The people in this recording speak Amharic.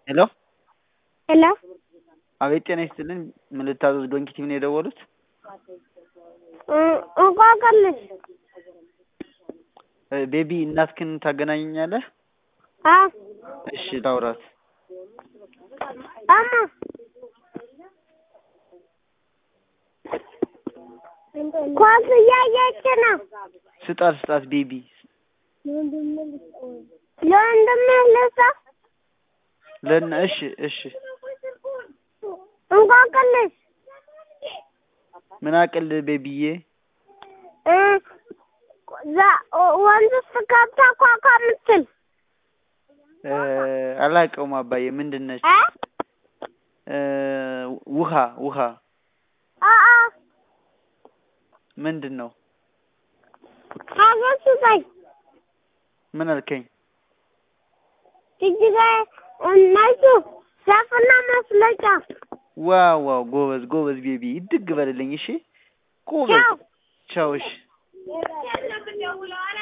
ሄሎ ሄሎ አቤት ጤና ይስጥልኝ ምን ልታዘዝ ዶንኪ ቲቪ ነው የደወሉት እንቆቅልሽ ቤቢ እናትክን ታገናኘኛለህ አ እሺ ላውራት እማ ኳስ እያየች ነው ስጣት ስጣት ቤቢ ለወንድምህ ልስጠው ለና እሺ እሺ እንቆቅልሽ ምን አቅል ቤቢዬ እ ዛ- ወንዝ ውስጥ ገብታ ኳኳ የምትል እ አላውቀውም አባዬ ምንድን ነች እ እ ውሃ ውሃ አ አ ምንድን ነው ሀገር ስጠኝ ምን አልከኝ ጅጅጋ እነሱ ዛፍና መስለጫ ዋው ዋው ጎበዝ ጎበዝ ቤቢ ይድግ በልልኝ እሺ ጎበዝ ቻው ቻው እሺ